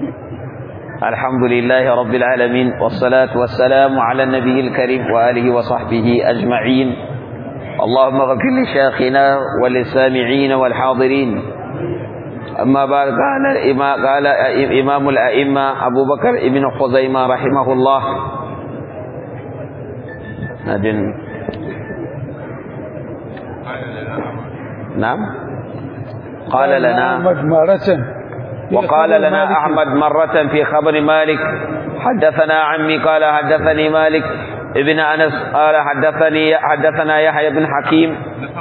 الحمد لله رب العالمين والصلاة والسلام على النبي الكريم وآله وصحبه أجمعين اللهم اغفر لشيخنا وللسامعين والحاضرين أما بعد قال قال إمام الأئمة أبو بكر ابن خزيمة رحمه الله نبن نعم قال لنا أحمد مرة وقال لنا أحمد مرة في خبر مالك حدثنا عمي قال حدثني مالك ابن أنس قال حدثني حدثنا يحيى بن حكيم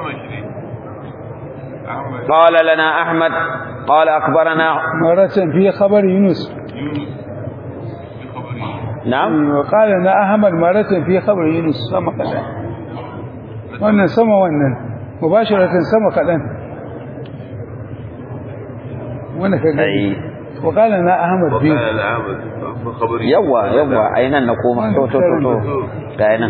قال لنا أحمد قال أخبرنا مرة في خبر يونس نعم وقال لنا أحمد مرة في خبر يونس سما كذا wannan sama wannan mubasharatan sama kadan wanda ka gani وقال لنا أحمد في وقال العامد خبري يوا يوا أين نقوم تو تو تو تو كاينا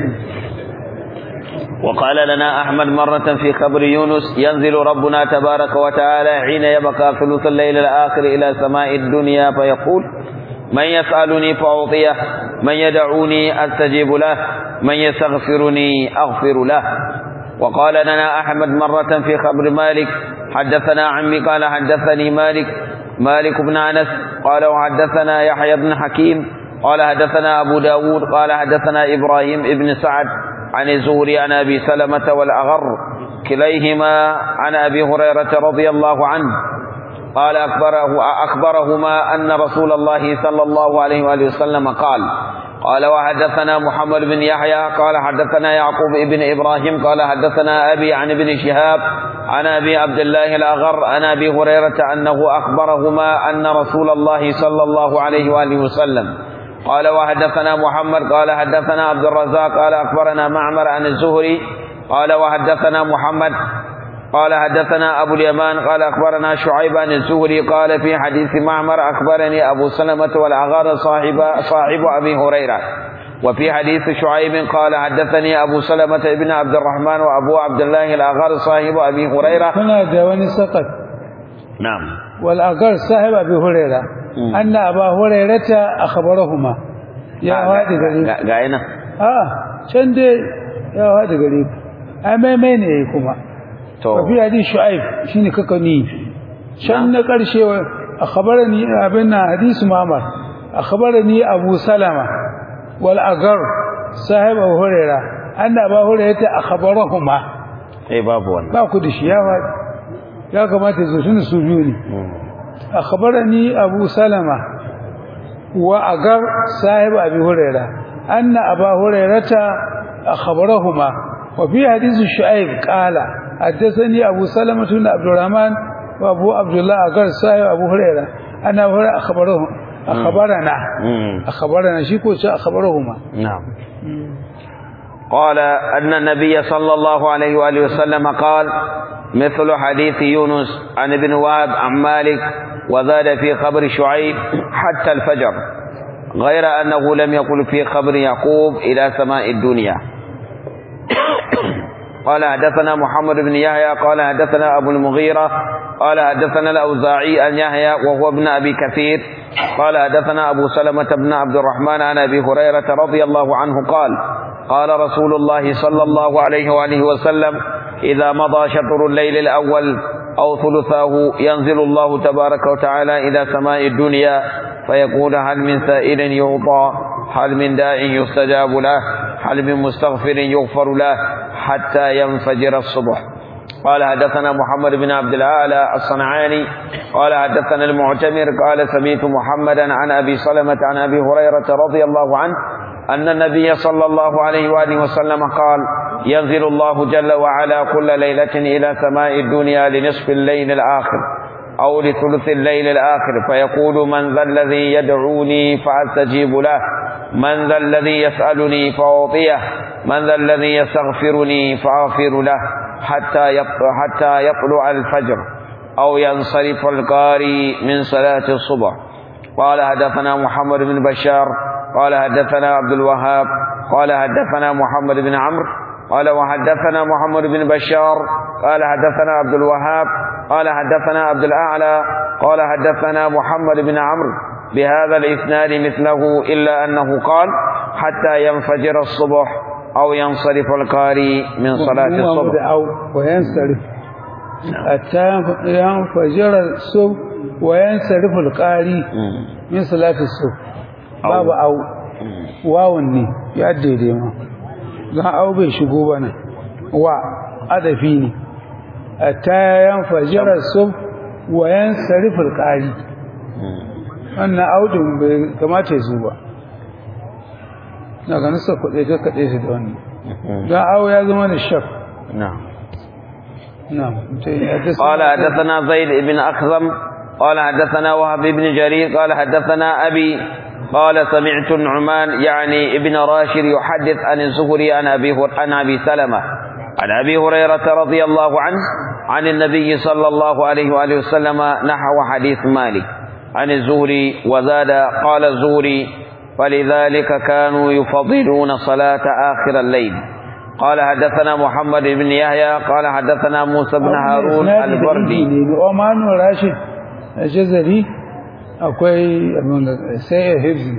وقال لنا أحمد مرة في خبر يونس ينزل ربنا تبارك وتعالى حين يبقى ثلث الليل الآخر إلى سماء الدنيا فيقول من يسألني فأعطيه من يدعوني أستجيب له من يستغفرني أغفر له وقال لنا أحمد مرة في خبر مالك حدثنا عمي قال حدثني مالك مالك بن أنس قال وحدثنا يحيى بن حكيم قال حدثنا أبو داود قال حدثنا إبراهيم ابن سعد عن الزهري عن أبي سلمة والأغر كليهما عن أبي هريرة رضي الله عنه قال أخبره أخبرهما أن رسول الله صلى الله عليه وآله وسلم قال قال وحدثنا محمد بن يحيى قال حدثنا يعقوب بن إبراهيم قال حدثنا أبي عن ابن شهاب عن أبي عبد الله الأغر عن أبي هريرة أنه أخبرهما أن رسول الله صلى الله عليه وآله وسلم قال وحدثنا محمد قال حدثنا عبد الرزاق قال أخبرنا معمر عن الزهري قال وحدثنا محمد قال حدثنا أبو اليمان قال أخبرنا شعيب عن الزهري قال في حديث معمر أخبرني أبو سلمة والأغار صاحب, صاحب أبي هريرة وفي حديث شعيب قال حدثني أبو سلمة بن عبد الرحمن وأبو عبد الله الأغار صاحب أبي هريرة هنا دواني سقط نعم والأغر صاحب أبي هريرة مم. أن أبا هريرة أخبرهما يا هادي غريب قاينا آه can dai ya hada gare ku ai maimai ne kuma تو وفي حديث شعيب شنو ككني شن قرشه اخبرني ابن حديث معمر اخبرني ابو سلمة والاغر صاحب ابو هريره ان ابو هريره اخبرهما اي باب wannan ba ku da shi ya ba ya kamata su shine su biyu ne akhbarani abu salama wa agar sahib abi hurairah anna abu hurairata akhbarahuma wa fi hadith shu'aib qala haddathani abu salama ibn abdurrahman wa abu abdullah agar sahib abu hurairah anna abu hurairah akhbarahu akhbarana مم. akhbarana shi ko ce akhbarahuma نعم قال أن النبي صلى الله عليه وآله وسلم قال مثل حديث يونس عن ابن وهب عن مالك وزاد في خبر شعيب حتى الفجر غير أنه لم يقل في خبر يعقوب إلى سماء الدنيا قال حدثنا محمد بن يحيى قال حدثنا أبو المغيرة قال حدثنا الأوزاعي عن يحيى وهو ابن أبي كثير قال حدثنا أبو سلمة بن عبد الرحمن عن أبي هريرة رضي الله عنه قال قال رسول الله صلى الله عليه وآله وسلم إذا مضى شطر الليل الأول أو ثلثاه ينزل الله تبارك وتعالى إلى سماء الدنيا فيقول هل من سائل يعطى هل من داع يستجاب له هل من مستغفر يغفر له حتى ينفجر الصبح قال حدثنا محمد بن عبد الأعلى الصنعاني قال حدثنا المعتمر قال سميت محمدا عن أبي سلمة عن أبي هريرة رضي الله عنه أن النبي صلى الله عليه وآله وسلم قال ينزل الله جل وعلا كل ليلة إلى سماء الدنيا لنصف الليل الآخر أو لثلث الليل الآخر فيقول من ذا الذي يدعوني فأستجيب له من ذا الذي يسألني فأعطيه من ذا الذي يستغفرني فأغفر له حتى يطلع, حتى يطلع الفجر أو ينصرف القاري من صلاة الصبح قال حدثنا محمد بن بشار قال حدثنا عبد الوهاب قال حدثنا محمد بن عمرو قال وحدثنا محمد بن بشار قال حدثنا عبد الوهاب قال حدثنا عبد الأعلى قال حدثنا محمد بن عمرو بهذا الإسناد مثله إلا أنه قال حتى ينفجر الصبح أو ينصرف القاري من صلاة الصبح أو وينصرف حتى ينفجر الصبح وينصرف القاري من صلاة الصبح باب أو واو ne ya daidai ma don au bai shigo ba nan wa adafi ne hatta yanfajira sub wa yansarif alqari wannan audin bai kamata ya zo ba daga nasa kuɗe ta kaɗe shi da wannan don awo ya zama da shaf نعم نعم قال حدثنا زيد بن أخزم قال حدثنا وهب بن جرير قال حدثنا أبي قال سمعت النعمان يعني ابن راشد يحدث عن الزهري عن أبي عن أبي سلمة عن أبي هريرة رضي الله عنه عن النبي صلى الله عليه وآله وسلم نحو حديث مالك عن الزهري وزاد قال الزهري فلذلك كانوا يفضلون صلاة آخر الليل قال حدثنا محمد بن يحيى قال حدثنا موسى بن هارون البردي Oman Rashid Jazari akwai sai Hibzi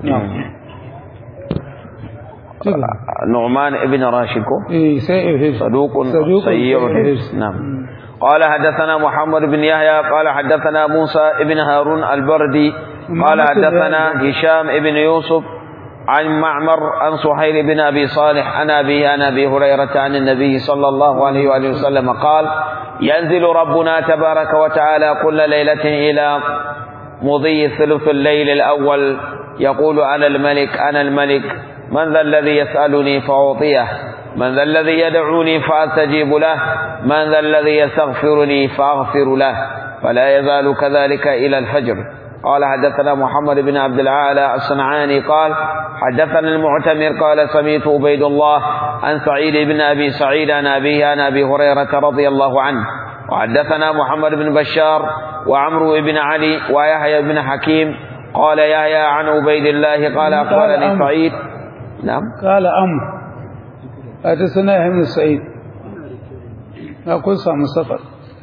نعمان ابن راشد eh sai Hibzi صدوق سيء الحفظ نعم قال حدثنا محمد بن يحيى قال حدثنا موسى بن هارون البردي قال حدثنا هشام بن يوسف عن معمر عن سهيل بن أبي صالح عن أبي عن أبي هريرة عن النبي صلى الله عليه وآله وسلم قال ينزل ربنا تبارك وتعالى كل ليلة إلى مضي ثلث الليل الأول يقول أنا الملك أنا الملك من ذا الذي يسألني فأعطيه من ذا الذي يدعوني فأستجيب له من ذا الذي يستغفرني فأغفر له فلا يزال كذلك إلى الفجر قال حدثنا محمد بن عبد العالى الصنعاني قال حدثنا المعتمر قال سميت عبيد الله عن سعيد بن أبي سعيد عن أبيه عن أبي هريرة رضي الله عنه وحدثنا محمد بن بشار وعمرو بن علي ويحيى بن حكيم قال يحيى عن عبيد الله قال أخبرني سعيد نعم قال أمر حدثنا يحيى بن سعيد أقول سامو سفر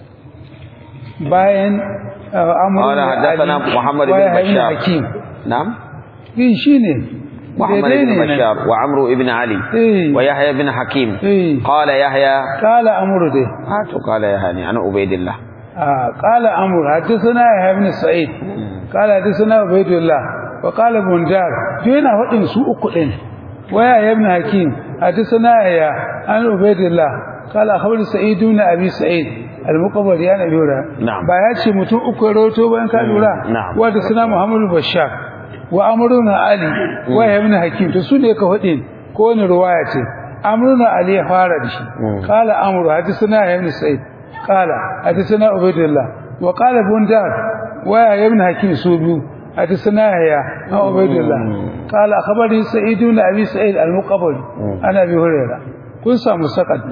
باين أمر قال حدثنا محمد بن بشار حكيم نعم إيه شيني محمد بن بشار وعمرو بن علي إيه ويحيى بن حكيم إيه قال يحيى قال أمر ده هاتوا قال يحيى عن عبيد الله آه قال أمر حدثنا يحيى بن سعيد قال حدثنا عبيد الله وقال ابن جار جينا فدين سوء كدين ويا ابن حكيم حدثنا يا عن عبيد الله قال أخبر سعيد بن أبي سعيد المقبر يعني أبي هريرة نعم. ba ya ce mutum uku ya rawaito bayan ka lura na'am. wanda suna Muhammadu Bashar wa Amrun Ali wa Ibn Hakim to su ne ka fadin ko wani ruwaya ce Amrun Ali ya fara da shi qala Amru hadithuna Ibn Sa'id qala hadithuna Ubaydullah wa qala Bundar wa Ibn Hakim su biyu hadithuna ya an Ubaydullah qala akhbari Sa'id ibn Abi Sa'id al-Muqabbal ana bi Hurairah kun samu sakat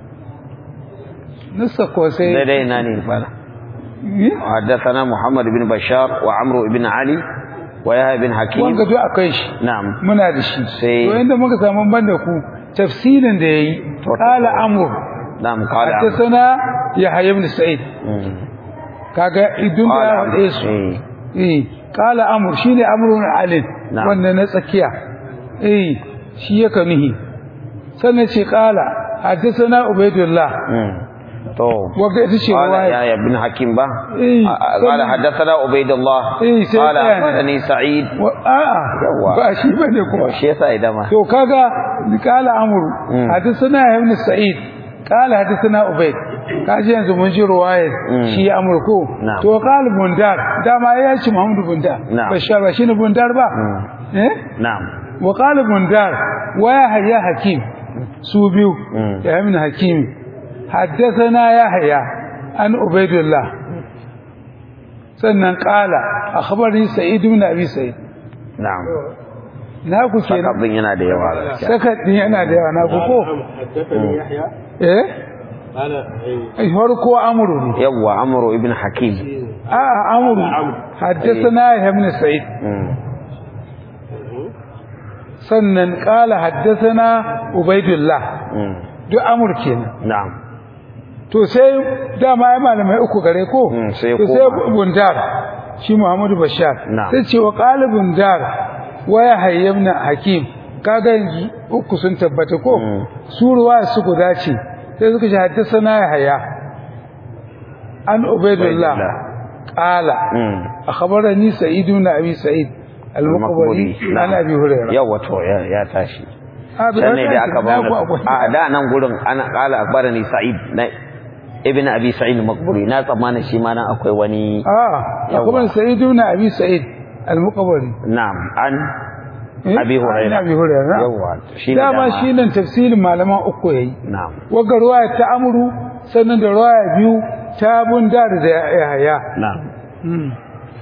nissa ko sai daidai na ne fara حدثنا محمد بن بشار وعمرو بن علي ويحيى بن حكيم wanga duk akai shi نعم muna da shi Sai- to inda muka samu banda ku tafsirin da yayi qala amr نعم قال عمرو. hadathana yahya ibn sa'id مم. kaga idun قال da عمرو. wade su إيه. eh qala amr shine amrun alin Na'am. wannan na tsakiya eh shi yake nihi sannan ce qala hadathana ubaydullah مم. تو wanda ita ce قال riwaya يا ابن حكيم با إيه. قال حدثنا عبيد الله إيه، سيد قال يعني. أخبرني سعيد wa a'a Yawwa. ba shi bane kuma shi yasa idan ma to kaga kala amru Mm. hadithana ibn sa'id kala hadithana ubayd kaji yanzu mun ji ruwaya Mm. shi amru ko Na'am. to qala bundar dama ya ci muhammadu bundar Na'am. bashar ba shine bundar ba eh نعم wa qala bundar wa yahya hakim su biyu Mm. ya ibn hakim haddathana yahya an ubaydullah sannan qala akhbarani sa'id ibn abi sa'id نعم na ku kenan sakabin yana da yawa gaskiya saka din yana da yawa na ku ko حدثني يحيى eh قال إيه. ai farko amru ne yawa amru ibn hakim a amru haddathana ibn sa'id مم. sannan qala haddathana ubaidullah مم. duk amur kenan na'am to sai dama ai malamai uku gare ko Mm, sai to sai koma. bundar shi Muhammadu Bashar Na'am. sai ce wa qalibun dar wa ya hayyamna hakim kaga yanzu uku sun tabbata ko Mm. su ruwa su guda ce sai suka ce haddasa ya haya an ubaidullah Ubaidullah. qala Mm. akhbarani sa'id ibn abi sa'id al-muqbari an abi hurairah yawa to ya ya tashi Ah, bai dan ne da tashi, aka ba na mu ku akwai- a da nan gurin ana qala akbarani sa'id na ibn abi sa'id al-maqburi na tsammanin shi ma nan akwai wani ah Yawwa. akwai sa'id ibn abi sa'id al-muqbari na'am an Eh? abi hurairah An abi hurairah yawa shi ne dama shi nan tafsirin malaman uku yayi na'am waga ruwaya ta amru sannan da ruwaya biyu ta bundar da yahaya na'am hmm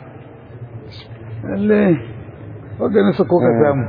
lalle waga nasa ko ka samu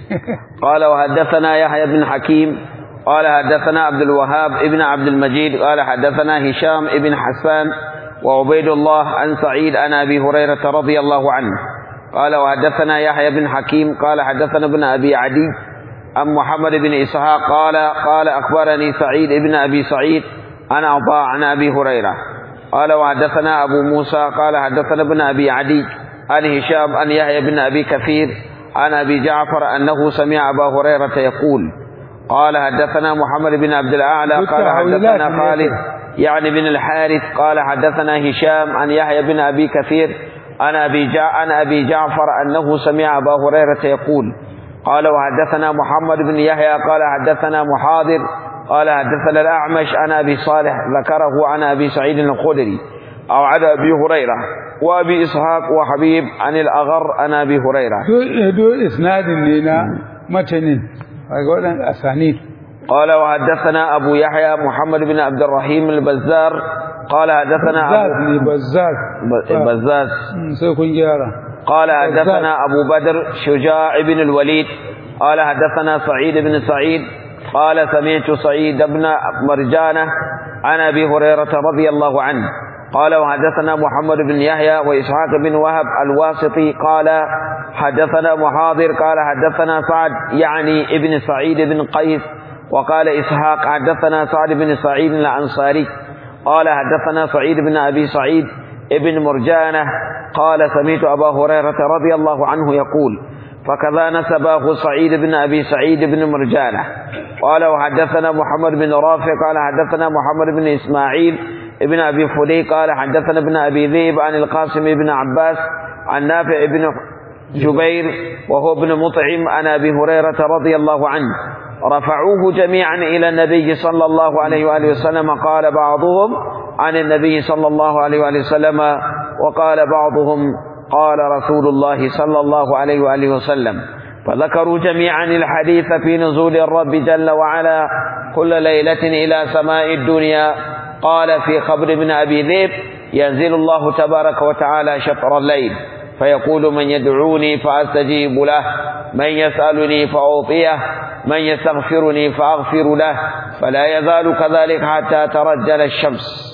قال وحدثنا يحيى بن حكيم قال حدثنا عبد الوهاب ابن عبد المجيد قال حدثنا هشام ابن حسان وعبيد الله عن سعيد عن ابي هريره رضي الله عنه قال وحدثنا يحيى بن حكيم قال حدثنا ابن ابي عدي عن محمد بن اسحاق قال قال اخبرني سعيد ابن ابي سعيد عن عطاء عن ابي هريره قال وحدثنا ابو موسى قال حدثنا ابن ابي عدي عن هشام عن يحيى بن ابي كثير عن ابي جعفر انه سمع ابا هريره يقول قال حدثنا محمد بن عبد الاعلى قال بالتحويلات حدثنا من خالد يسر. يعني بن الحارث قال حدثنا هشام عن يحيى بن ابي كثير عن ابي جع عن ابي جعفر انه سمع ابا هريره يقول قال وحدثنا محمد بن يحيى قال حدثنا محاضر قال حدثنا الاعمش عن ابي صالح ذكره عن ابي سعيد الخدري او عن ابي هريره وابي اسحاق وحبيب عن الاغر عن ابي هريره do do isnadin ne na matanin daga wadan asanid قال وحدثنا أبو يحيى محمد بن عبد الرحيم البزار قال حدثنا zaz أبو ne bazzaz ب- بزاز Hmm, sai kun gyara قال حدثنا أبو بدر شجاع بن الوليد قال حدثنا سعيد بن سعيد قال سمعت سعيد بن مرجانة عن أبي هريرة رضي الله عنه قال وحدثنا محمد بن يحيى وإسحاق بن وهب الواسطي قال حدثنا محاضر قال حدثنا سعد يعني ابن سعيد بن قيس وقال إسحاق حدثنا سعد بن سعيد الأنصاري قال حدثنا سعيد بن أبي سعيد ابن مرجانة قال سمعت أبا هريرة رضي الله عنه يقول فكذا نسبه سعيد بن أبي سعيد بن مرجانة قال وحدثنا محمد بن رافع قال حدثنا محمد بن إسماعيل ابن أبي فدي قال حدثنا ابن أبي ذئب عن القاسم بن عباس عن نافع بن جبير وهو ابن مطعم عن أبي هريرة رضي الله عنه رفعوه جميعا إلى النبي صلى الله عليه وآله وسلم قال بعضهم عن النبي صلى الله عليه وآله وسلم وقال بعضهم قال رسول الله صلى الله عليه وآله وسلم فذكروا جميعا الحديث في نزول الرب جل وعلا كل ليلة إلى سماء الدنيا قال في خبر ابن أبي ذئب ينزل الله تبارك وتعالى شطر الليل فيقول من يدعوني فأستجيب له من يسألني فأعطيه من يستغفرني فأغفر له فلا يزال كذلك حتى ترجل الشمس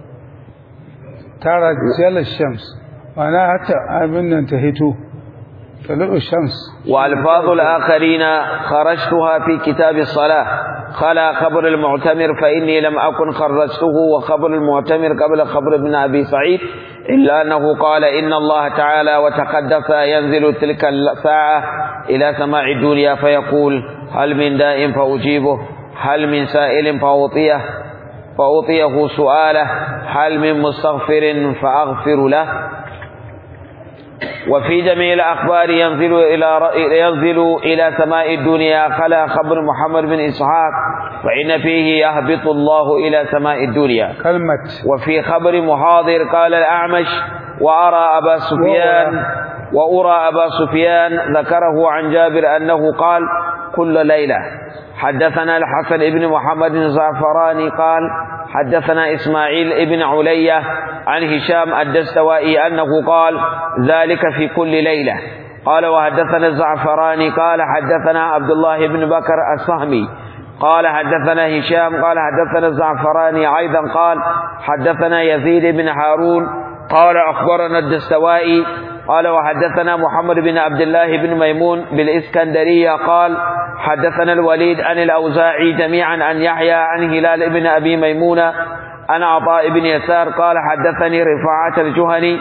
tara jala shams mana hatta abin nan ta hito talu shams وألفاظ الآخرين خرجتها في كتاب الصلاة خلا خبر المعتمر فإني لم أكن خرجته وخبر المعتمر قبل خبر ابن أبي سعيد إلا أنه قال إن الله تعالى وتقدس ينزل تلك الساعة إلى سماع الدنيا فيقول هل من داء فأجيبه هل من سائل فأعطيه فأعطيه سؤاله هل من مستغفر فأغفر له وفي جميع الأخبار ينزل إلى ر- ينزل إلى سماء الدنيا خلا خبر محمد بن إسحاق فإن فيه يهبط الله إلى سماء الدنيا kalmat وفي خبر محاضر قال الأعمش وأرى أبا سفيان وأرى أبا سفيان ذكره عن جابر أنه قال كل ليلة حدثنا الحسن بن محمد الزعفراني قال حدثنا إسماعيل بن علية عن هشام الدستوائي أنه قال ذلك في كل ليلة قال وحدثنا الزعفراني قال حدثنا عبد الله بن بكر الصهمي قال حدثنا هشام قال حدثنا الزعفراني أيضا قال حدثنا يزيد بن هارون قال أخبرنا الدستوائي قال وحدثنا محمد بن عبد الله بن ميمون بالإسكندرية قال حدثنا الوليد عن الأوزاعي جميعا عن يحيى عن هلال بن أبي ميمونة عن عطاء بن يسار قال حدثني رفاعة الجهني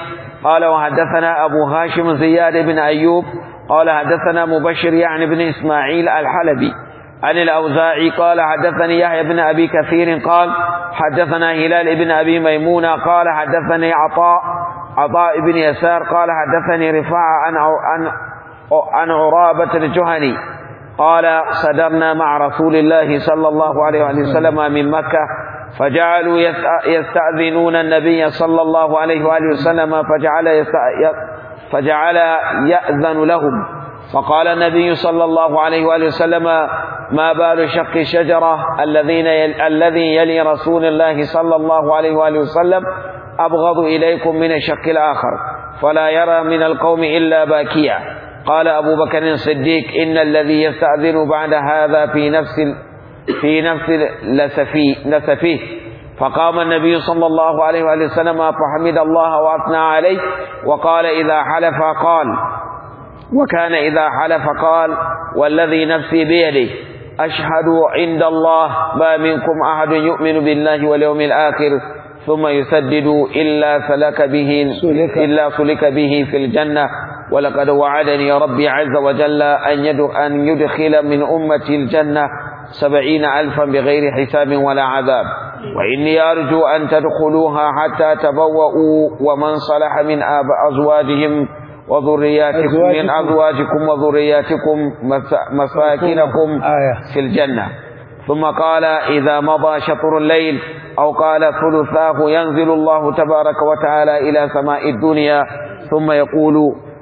قال وحدثنا أبو هاشم زياد بن أيوب قال حدثنا مبشر يعني بن إسماعيل الحلبي عن الأوزاعي قال حدثني يحيى بن أبي كثير قال حدثنا هلال بن أبي ميمونة قال حدثني عطاء عطاء بن يسار قال حدثني رفاعة عن عن عن عرابة الجهني قال صدرنا مع رسول الله صلى الله عليه وسلم من مكة فجعلوا يستأذنون النبي صلى الله عليه وآله وسلم فجعل فجعل يأذن لهم فقال النبي صلى الله عليه وآله وسلم ما بال شق الشجرة الذين يل الذي يلي رسول الله صلى الله عليه وآله وسلم أبغض إليكم من الشق الآخر فلا يرى من القوم إلا باكيا قال أبو بكر الصديق إن الذي يستأذن بعد هذا في نفس في نفس لسفي لسفيه فقام النبي صلى الله عليه وآله وسلم فحمد الله وأثنى عليه وقال إذا حلف قال وكان إذا حلف قال والذي نفسي بيده أشهد عند الله ما منكم أحد يؤمن بالله واليوم الآخر ثم يسدد إلا سلك به سلك. إلا سلك به في الجنة ولقد وعدني ربي عز وجل أن أن يدخل من أمتي الجنة سبعين ألفا بغير حساب ولا عذاب وإني أرجو أن تدخلوها حتى تبوأوا ومن صلح من آب أزواجهم وذرياتكم من أزواجكم وذرياتكم مساكنكم آية في الجنة ثم قال إذا مضى شطر الليل أو قال ثلثاه ينزل الله تبارك وتعالى إلى سماء الدنيا ثم يقول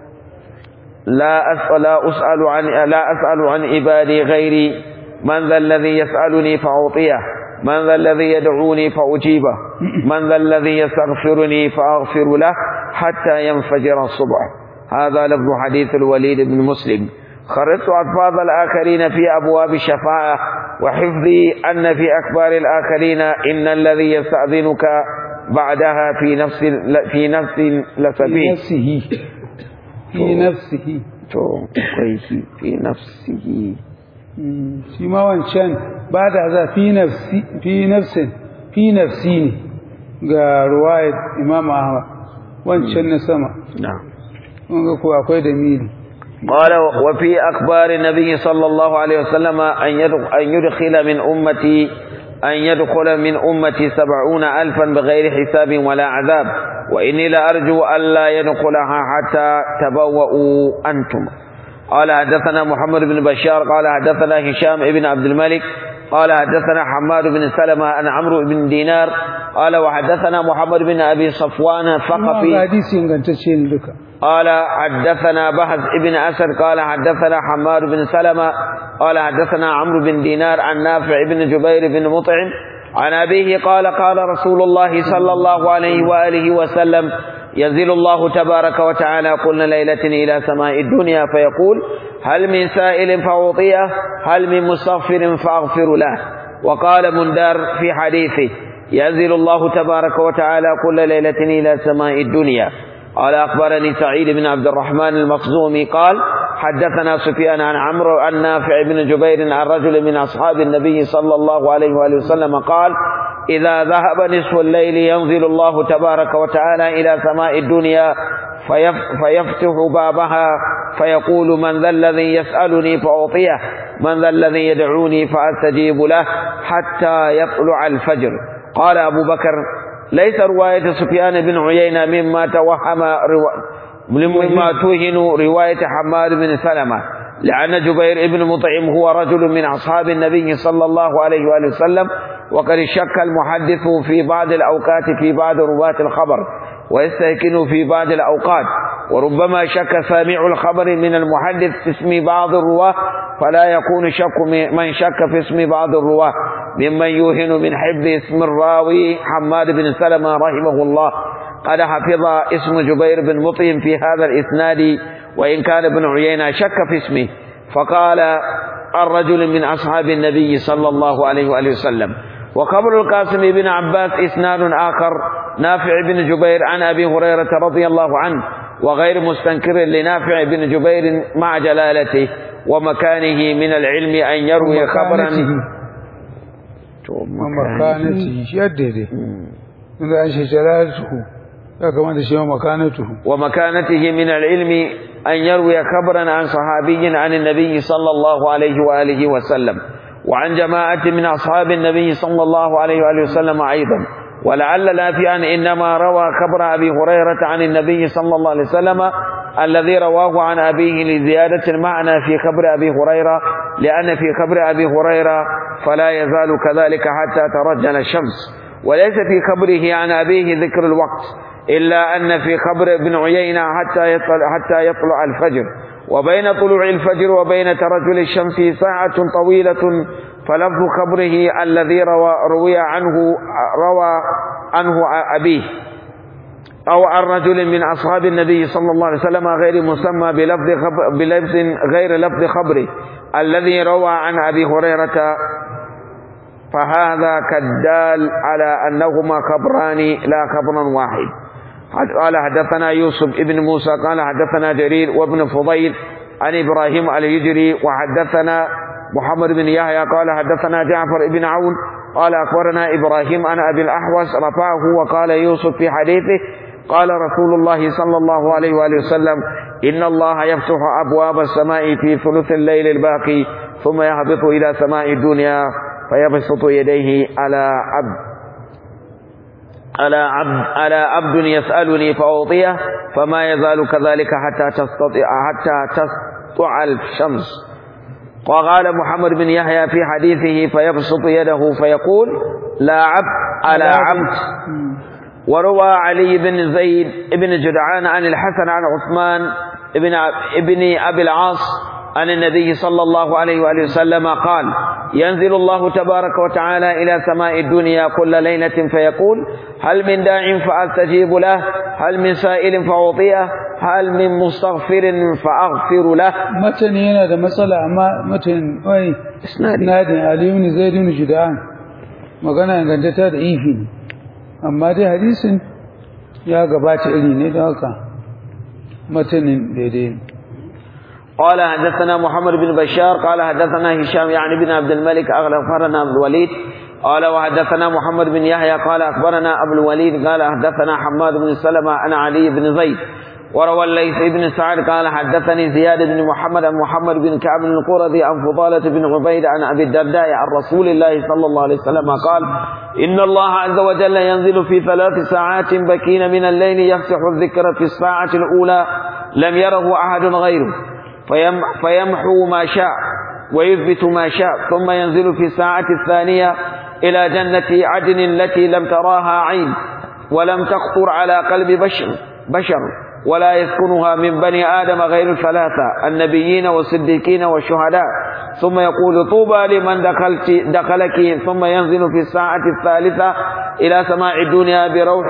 لا أسأل, لا أسأل عن لا أسأل عن عبادي غيري من ذا الذي يسألني فأعطيه من ذا الذي يدعوني فأجيبه من ذا الذي يستغفرني فأغفر له حتى ينفجر الصبح هذا لفظ حديث الوليد بن مسلم خرجت ألفاظ الآخرين في أبواب الشفاعة وحفظي أن في أكبار الآخرين إن الذي يستأذنك بعدها في نفس في نفس في لسبيل نفسه في نفسه to akwai shi fi nafsihi Mm, shi ma wancan ba da za fi nafsi fi nafsin fi nafsi ne ga ruwayat imam ahmad wancan na sama na'am kun ga ko akwai da mili قال وفي أخبار النبي صلى الله عليه وسلم أن يدخل, أن يدخل من أمتي أن يدخل من أمتي سبعون ألفا بغير حساب ولا عذاب وإني لأرجو ألا يدخلها حتى تبوأوا أنتم قال حدثنا محمد بن بشار قال حدثنا هشام بن عبد الملك قال حدثنا حماد بن سلمة عن عمرو بن دينار قال وحدثنا محمد بن أبي صفوان kuma الثقفي ga hadisi ingantacce ne duka قال حدثنا بهز ابن أسد قال حدثنا حماد بن سلمة قال حدثنا عمرو بن دينار عن نافع بن جبير بن مطعم عن أبيه قال قال رسول الله صلى الله عليه وآله وسلم ينزل الله تبارك وتعالى كل ليلة إلى سماء الدنيا فيقول هل من سائل فأعطيه هل من مستغفر فأغفر له وقال مندار في حديثه ينزل الله تبارك وتعالى كل ليلة إلى سماء الدنيا قال أخبرني سعيد بن عبد الرحمن المخزومي قال حدثنا سفيان عن عمرو عن نافع بن جبير عن رجل من أصحاب النبي صلى الله عليه وآله وسلم قال إذا ذهب نصف الليل ينزل الله تبارك وتعالى إلى سماء الدنيا فيف فيفتح بابها فيقول من ذا الذي يسألني فأعطيه من ذا الذي يدعوني فأستجيب له حتى يطلع الفجر قال أبو بكر ليس رواية سفيان بن عيينة مما توهم روا... مما توهن رواية حماد بن سلمة لأن جبير بن مطعم هو رجل من أصحاب النبي صلى الله عليه وآله وسلم وقد شك المحدث في بعض الأوقات في بعض رواة الخبر ويستيقن في بعض الأوقات وربما شك سامع الخبر من المحدث في اسم بعض الرواة فلا يكون شك من شك في اسم بعض الرواة ممن يوهن من حفظ اسم الراوي حماد بن سلمة رحمه الله قد حفظ اسم جبير بن مطعم في هذا الإسناد وإن كان ابن عيينة شك في اسمه فقال الرجل من أصحاب النبي صلى الله عليه وآله وسلم وقبر القاسم بن عباس إسناد آخر نافع بن جبير عن أبي هريرة رضي الله عنه وغير مستنكر لنافع بن جبير مع جلالته ومكانه من العلم أن يروي خبرا ومكانته shi yadda dai inda an shi jalatuhu ya kamata shi ma makanatuhu ومكانته من العلم أن يروي خبرا عن صحابي عن النبي صلى الله عليه وآله وسلم وعن جماعة من أصحاب النبي صلى الله عليه وآله وسلم أيضا ولعل نافعا إنما روى خبر أبي هريرة عن النبي صلى الله عليه وسلم الذي رواه عن أبيه لزيادة المعنى في خبر أبي هريرة لأن في خبر أبي هريرة فلا يزال كذلك حتى ترجل الشمس وليس في خبره عن أبيه ذكر الوقت إلا أن في خبر ابن عيينة حتى يطلع, حتى يطلع الفجر وبين طلوع الفجر وبين ترجل الشمس ساعة طويلة فلفظ خبره الذي روى, روي عنه روى عنه أبيه أو عن رجل من أصحاب النبي صلى الله عليه وسلم غير مسمى بلفظ, خبر بلفظ غير لفظ خبره الذي روى عن أبي هريرة فهذا كالدال على أنهما خبران لا خبر واحد قال حدثنا يوسف ابن موسى قال حدثنا جرير وابن فضيل عن إبراهيم الهجري وحدثنا محمد بن يحيى قال حدثنا جعفر بن عون قال أخبرنا إبراهيم عن أبي الأحوص رفعه وقال يوسف في حديثه قال رسول الله صلى الله عليه وآله وسلم إن الله يفتح أبواب السماء في ثلث الليل الباقي ثم يهبط إلى سماء الدنيا فيبسط يديه على عبد على عبد على عبد يسألني فأعطيه فما يزال كذلك حتى تستطيع حتى تسطع الشمس وقال محمد بن يحيى في حديثه فيبسط يده فيقول لا عبد على عبد وروى علي بن زيد بن جدعان عن الحسن عن عثمان ابن ابن ابي العاص عن النبي صلى الله عليه واله وسلم قال ينزل الله تبارك وتعالى الى سماء الدنيا كل ليله فيقول هل من داع فاستجيب له هل من سائل فاعطيه هل من مستغفر فاغفر له matan yana da matsala amma matan wai isnadi nadin ali ibn zaid ibn judan magana ingantata da ifi ne amma dai hadisin ya gabata iri ne don haka matanin daidai ne قال حدثنا محمد بن بشار قال حدثنا هشام يعني بن عبد الملك أخبرنا عبد الوليد قال وحدثنا محمد بن يحيى قال أخبرنا أبو الوليد قال حدثنا حماد بن سلمة عن علي بن زيد وروى الليث بن سعد قال حدثني زياد بن محمد عن محمد بن كعب القرظي عن فضالة بن عبيد عن أبي الدرداء عن رسول الله صلى الله عليه وسلم قال إن الله عز وجل ينزل في ثلاث ساعات بكين من الليل يفتح الذكر في الساعة الأولى لم يره أحد غيره فيم فيمحو ما شاء ويثبت ما شاء ثم ينزل في الساعة الثانية إلى جنة عدن التي لم تراها عين ولم تخطر على قلب بشر بشر ولا يسكنها من بني آدم غير الثلاثة النبيين والصديقين والشهداء ثم يقول طوبى لمن دخلت دخلك ثم ينزل في الساعة الثالثة إلى سماع الدنيا بروح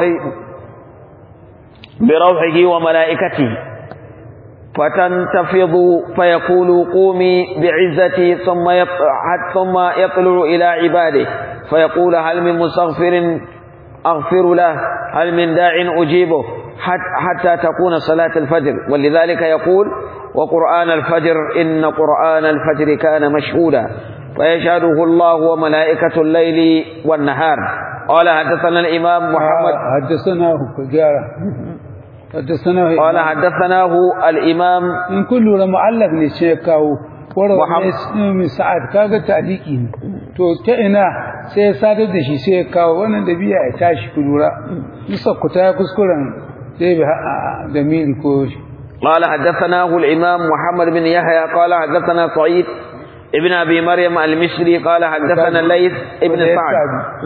بروحه وملائكته فتنتفض فيقول قومي بعزتي ثم يطلع, ثم يطلع إلى عباده فيقول هل من مستغفر أغفر له هل من داع أجيبه حتى تكون صلاة الفجر ولذلك يقول وقرآن الفجر إن قرآن الفجر كان مشهودا فيشهده الله وملائكة الليل والنهار قال حدثنا الإمام محمد حدثناه كجارة حدثناه قال حدثناه الإمام in kun lura mu'allaf ne ce kawo Muhammad. wara mai sa'ad kaga ta'liqi ne to ta ina sai ya sadar da shi sai ya kawo wannan da biya ya tashi ku lura musa ku ta kuskuren sai bi da mili ko shi قال حدثناه الإمام محمد بن يحيى قال حدثنا سعيد ابن أبي مريم المصري قال حدثنا الليث ابن سعد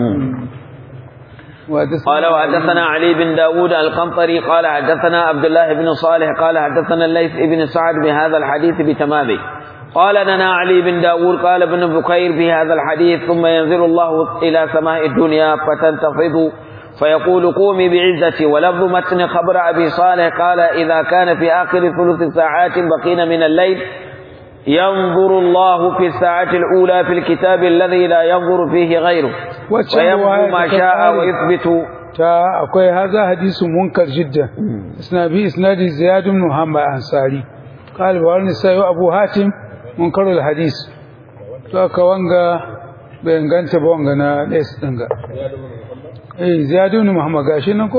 قال وحدثنا علي بن داود القنطري قال حدثنا عبد الله بن صالح قال حدثنا الليث بن سعد بهذا الحديث بتمامه قال لنا علي بن داود قال ابن بكير في هذا الحديث ثم ينزل الله إلى سماء الدنيا فتنتفض فيقول قومي بعزتي ولفظ متن خبر أبي صالح قال إذا كان في آخر ثلث ساعات بقين من الليل ينظر الله في الساعة الأولى في الكتاب الذي لا ينظر فيه غيره ويمحو ما شاء ويثبت ta akwai haza hadisu munkar jidda isna bi isnadi ziyad ibn muhammad ansari qala wa wani sayo abu hatim munkar al hadis to aka wanga bai ganta ba wanga na des dinga eh ziyad ibn muhammad gashi nan ko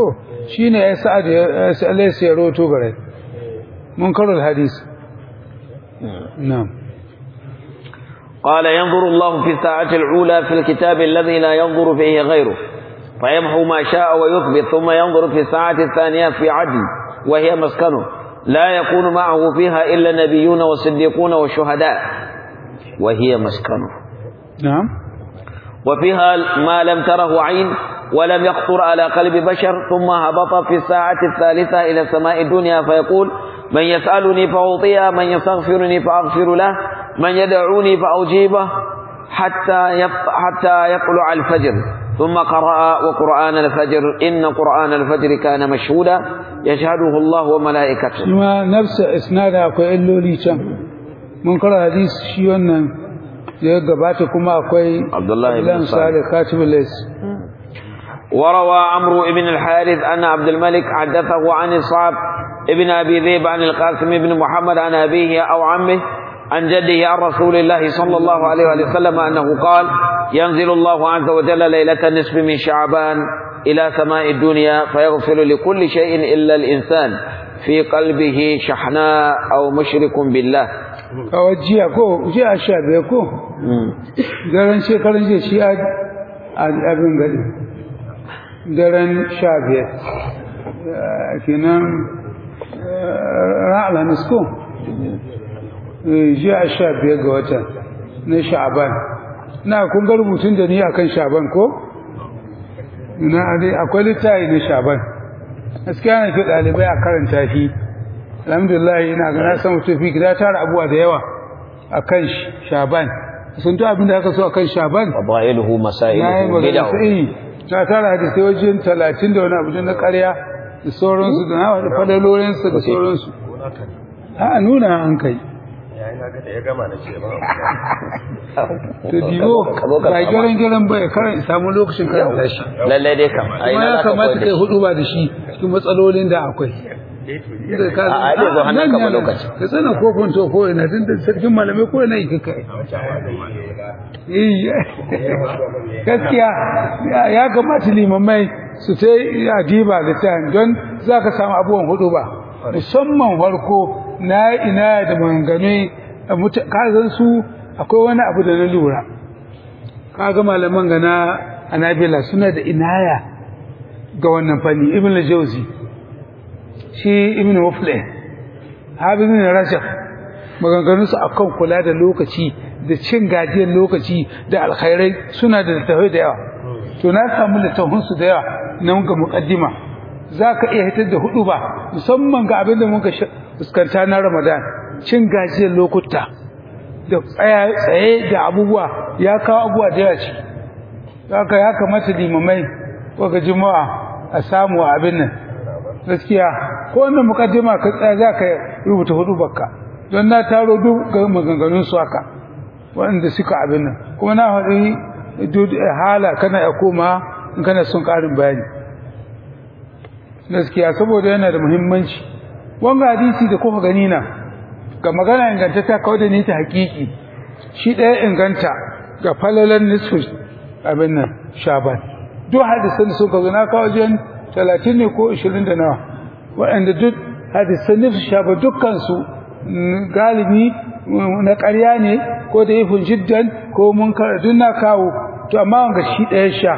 shine ya sa'ad ya sa'alai ya roto gare munkarul hadis na'am قال ينظر الله في الساعة الأولى في الكتاب الذي لا ينظر فيه غيره فيمحو ما شاء ويثبت ثم ينظر في الساعة الثانية في عدل وهي مسكنه لا يكون معه فيها إلا النبيون والصديقون والشهداء وهي مسكنه نعم وفيها ما لم تره عين ولم يخطر على قلب بشر ثم هبط في الساعة الثالثة إلى السماء الدنيا فيقول من يسألني فأعطيه من يستغفرني فأغفر له من يدعوني فأجيبه حتى يط- حتى يطلع الفجر ثم قرأ وقرآن الفجر إن قرآن الفجر كان مشهودا يشهده الله وملائكته kuma nafsa isnada akwai illoli can mun kara hadis shi wannan da ya gabata kuma akwai Abdullahi ibn Abdullahi Salih. Salih Katibul Lais وروى عمرو بن الحارث أن عبد الملك حدثه عن الصعب ابن أبي ذئب عن القاسم بن محمد عن أبيه أو عمه عن جده عن رسول الله صلى الله عليه وآله وسلم أنه قال ينزل الله عز وجل ليلة النصف من شعبان إلى سماء الدنيا فيغفر لكل شيء إلا الإنسان في قلبه شحناء أو مشرك بالله kawai jiya ko jiya sha biyar ko daren shekarun jiya shi a a- abin gari daren sha biyar Eh, kenan ran alhamis ko Eh, jiya sha biyar ga watan na sha'aban na kun ga rubutun da ni akan sha'aban ko na dai akwai littafi na sha'aban gaskiya na fi ɗalibai a karanta shi alhamdulillah ina ga na san mutum fi gida tara abuwa da yawa akan shaban sun to abin da aka so akan shaban فضائله na yi مسائله magana بدعه sai na tara da sai wajen talatin da wani abu na ƙarya da sauransu da na wani fadalolinsu da sauransu a nuna an kai yayin haka da ya gama na ce ba to dibo ba gyaran gyaran ba ya karan samu lokacin karanta shi lallai dai kam a kuma ina ya za ka kamata koyar da kai shi? hudu ba da shi cikin matsalolin da akwai da ka A- a dai zo hannun nan ka ba ne lokaci. ka tsana ko kwanto ko ina tun da sarkin malamai ko ina yi kai Eh, gaskiya ya- ya kamata limamai su ta yi adiba da ta don za ka samu abubuwan hudu ba musamman farko na ina da maganganu kazan su akwai wani abu da na lura kaga malaman ga na anabila suna da inaya ga wannan fanni ibn al-jawzi shi ibn muflih hafiz ibn rajab maganganunsu akan kula da lokaci da cin gajiyar lokaci da alkhairai suna da littafai da yawa to na samu littafinsu da yawa nan ga muqaddima za ka iya hitar da hudu ba musamman ga abin da muka sha- fuskanta na ramadan cin gajiyar lokuta da tsaya- tsaye da abubuwa ya kawo abubuwa da yawa ciki haka ya kamata limamai ko ga juma'a a samu a abin nan gaskiya ko wannan mukaddima ka tsaya za ka rubuta hudu bakka don na taro duk ga maganganun su haka waɗanda suka abin nan kuma na haɗi duk hala kana ya koma in kana son ƙarin bayani gaskiya saboda yana da muhimmanci wanga hadisi da kuka gani na ga magana ingantata kawai da ni ta hakiki shi ɗaya inganta ga falalan nisfu abin nan shaban duk hadisan da suka zo na kawo jan talatin ne ko ishirin da nawa waɗanda duk hadisan nisfu shaban dukkansu mm, galibi mm, na ƙarya ne ko da ifin jiddan ko mun duk na kawo to amma wanga shi ɗaya sha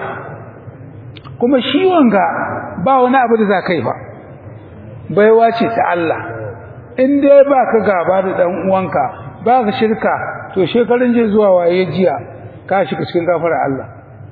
kuma shi wanga ba wani abu da za ka yi ba baiwa ce ta Allah in dai ba ka gaba da ɗan uwanka ba ka shirka to shekarun je zuwa waye jiya ka shiga cikin gafara Allah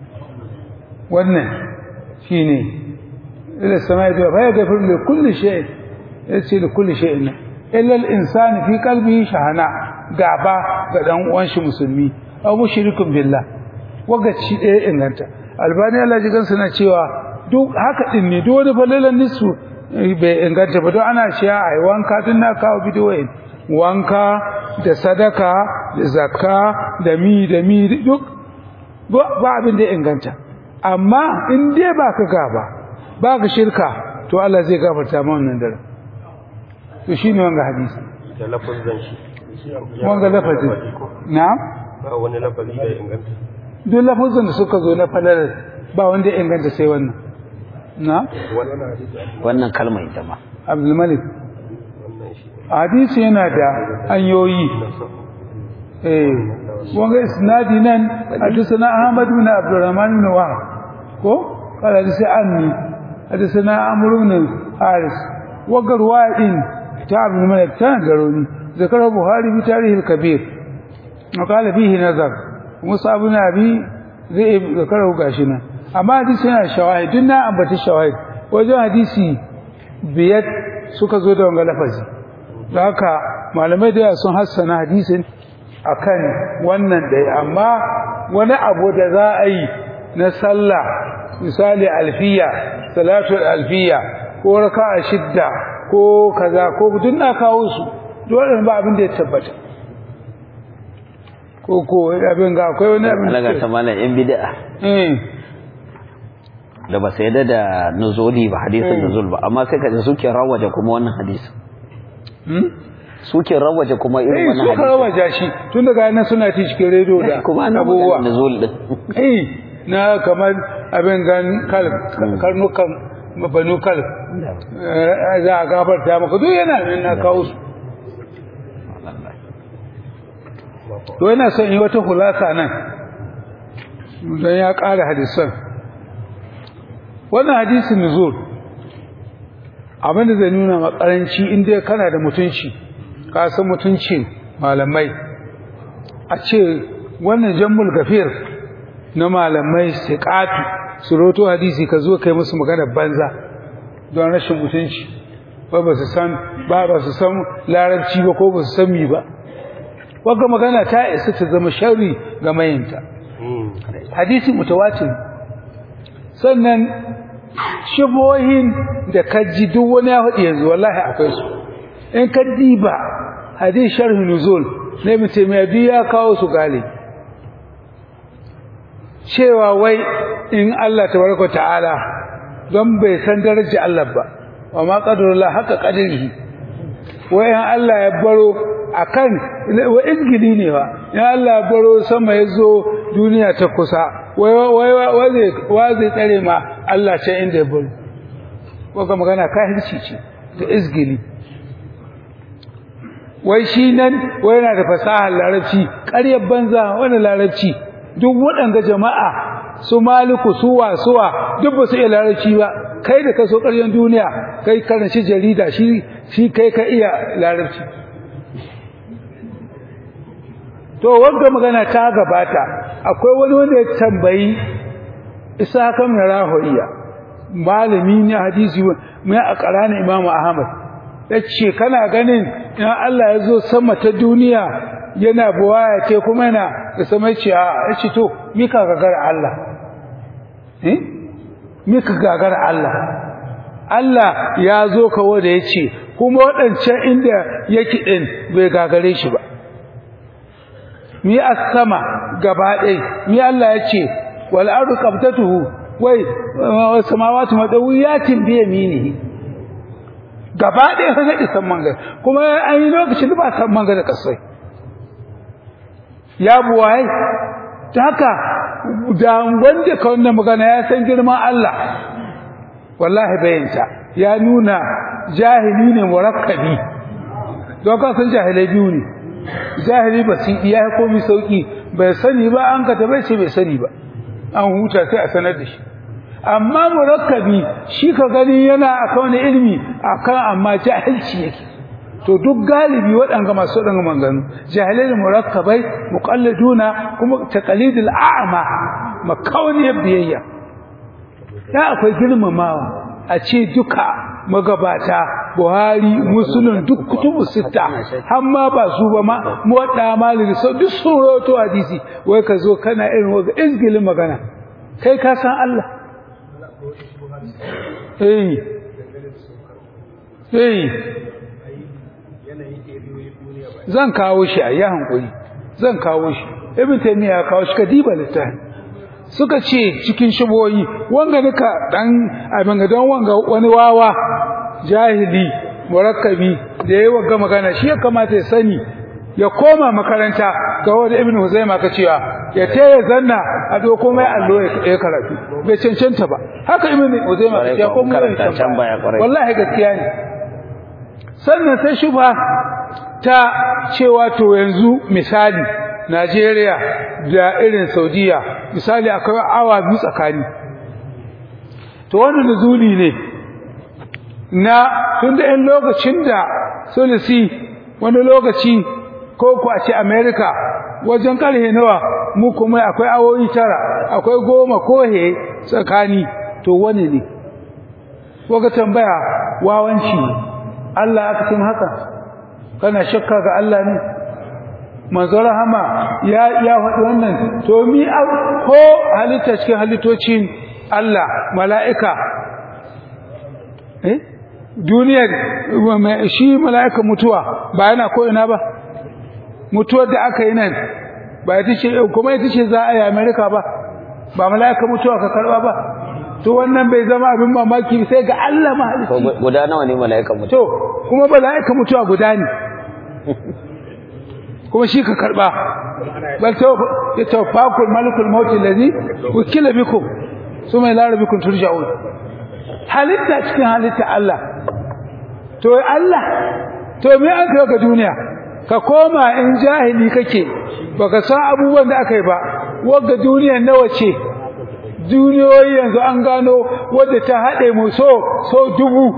wannan shine ila samai da fa yaghfir li kulli shay yace li kulli shay illa al insani fi qalbihi shahana gaba ga dan uwan shi musulmi aw mushrikun billah waga ci ɗaya inganta albani Allah ji gansa na cewa duk haka din ne duk wani falalan nisu bai inganta ba don ana shiya a yi wanka tun na kawo bidiyoyin wanka da sadaka da zakka da mi da mi duk ba abin da ya inganta amma in dai ba ka gaba ba ka shirka to Allah zai gafarta ma wannan dare to shi ne wanga hadisi da lafazin shi wanga lafazin na'am ba wani lafazi da ya inganta duk lafazin da suka zo na falalar ba wanda ya inganta sai wannan na wannan hadisi wannan kalmar ita ma abdul malik wannan shi hadisi yana da hanyoyi eh wanga isnadi nan hadisana ahmad bin abdurrahman bin wahab ko kala hadisi anni hadisana amr bin haris wanga ruwayin ta abdul malik ta garoni zakar buhari bi tarih al-kabir وقال فيه نظر مصعب بن ابي ذئب ذكره غاشنا amma hadisi yana shawahid din na ambata shawahid wajen hadisi biyar suka zo da wanga lafazi da haka malamai da sun hassana hadisin akan wannan dai amma wani abu da za a yi na sallah misali alfiya salatul alfiya ko raka'a shidda ko kaza ko duk na kawo su dole ba abin da ya tabbata ko ko abin ga akwai wani abin alaga ta malam yan bid'a eh da ba sai da nuzuli ba hadisin nuzul ba amma sai ka ji suke rawaje kuma wannan hadisin hmm suke rawaje kuma irin eh wannan suka hadisin rawa jashi tun daga nan suna ci cikin rediyo da kuma ana abubuwa magana nuzul din eh na kamar abin gan kal karnukan banu kal eh, za a gafarta maka duk yana nan na kawo su to yana son yi wata hulasa nan don ya ƙara hadisan wannan hadisin nuzul abinda zai nuna makaranci inda kana da mutunci ka san mutuncin malamai a ce wannan jambul gafir na malamai siqatu su roto hadisi ka zo kai musu magana banza don rashin mutunci ba ba su san ba ba su san larabci ba ko ba su san mi ba wagga magana ta isa ta zama sharri ga mayinta hadisi mutawatir sannan shibohin da kaji duk wani ya faɗi yanzu wallahi akwai su in ka diba hadis sharh nuzul ne mutum ya biya kawo su gali cewa wai in Allah tabaraka ta'ala don bai san darajar Allah ba wa ma qadarullah haka qadarihi wai in Allah ya baro akan wa izgili ne fa in Allah ya baro sama ya zo duniya ta kusa wai wai wai wa zai tsare ma Allah ce inda ya baro ko magana kahirci ce da izgili wai shi nan wai yana da fasahar larabci ƙaryar banza wani larabci duk waɗanga jama'a su maliku suwa suwa duk ba su iya larabci ba kai da kaso ƙaryar duniya kai karanci jarida shi shi kai ka iya larabci to wanda magana ta gabata akwai wani wanda ya tambayi isa kan rahoyiya malami ne hadisi mai a ƙaranin imamu ahmad ya ce kana ganin in Allah ya zo sama ta duniya yana buwaya ce kuma yana da sama ce a ya ce to mika gagara Allah eh mika gagara Allah Allah ya zo kawo da ya ce kuma waɗancan inda yake ɗin bai gagare shi ba mi a sama gaba ɗai mi Allah ya ce wal ardu qabtatuhu wai samawati madawiyatin bi yaminihi gaba ɗaya ka gaɗi san manga kuma an yi lokacin da ba san manga da kasai ya buwaye ta haka da wanda ka wannan magana ya san girman Allah wallahi bayanta ya nuna jahili ne murakkabi don ka san jahilai biyu ne jahili ba su iya komi sauki bai sani ba an ka bai ce bai sani ba an huta sai a sanar da shi amma murakkabi shi ka gani yana akan wani ilimi akan amma jahilci yake to duk galibi waɗanga masu waɗanga manganu jahilai murakkabai muqalladuna kuma taqlidul a'ma makauniyar biyayya ya akwai girmamawa a ce duka magabata Buhari Muslim duk kutubu sita har ma ba su ba ma muwadda maliki so duk sun rawaito hadisi wai ka zo kana irin waga izgilin magana kai ka san Allah eh eh zan kawo shi a yi hankuri zan kawo shi ibn taymiya ya kawo shi kadiba littafi suka ce cikin shiboyi wanga duka dan abin ga don wanga wani wawa jahili murakkabi da yayi wanga magana shi ya kamata ya sani ya koma makaranta ga wanda ibn huzaima ka cewa ya taya zanna a doko mai allo ya karatu bai cancanta ba haka ibn uzaima Kwarai ya ko, ko mu karanta can baya, kwarai. wallahi gaskiya ne sannan sai shubha ta cewa to yanzu misali Najeriya da irin Saudiya misali akwai awa biyu tsakani to wannan nuzuli ne na tunda in lokacin da sulisi wani lokaci ko ku a ce America wajen karhe nawa mu kuma akwai awoyi tara akwai goma ko he tsakani to wani ne waka tambaya wawanci ne Allah aka cin haka kana shakka ga Allah ne manzo rahama ya ya faɗi wannan to mi au- ko halitta cikin halittocin Allah mala'ika eh duniyar wa- ma- shi mala'ika mutuwa ba yana ko ina ba mutuwar da aka yi nan ba ita ce kuma ita ce za a yi Amerika ba ba mala'ika mutuwa ka karba ba to wannan bai zama abin mamaki sai ga Allah to mahalicci gu- guda nawa ne mala'ikan mutum to kuma mala'ika mutuwa guda ne kuma shi ka karba bal tawfaqul malikul maut allazi wukila bikum suma ila rabbikum turja'un halitta cikin halitta Allah to Allah to me aka ga duniya ka koma in jahili kake baka san abubuwan da aka yi ba wagga duniyar nawa ce duniyoyi yanzu an gano wadda ta haɗe mu so so dubu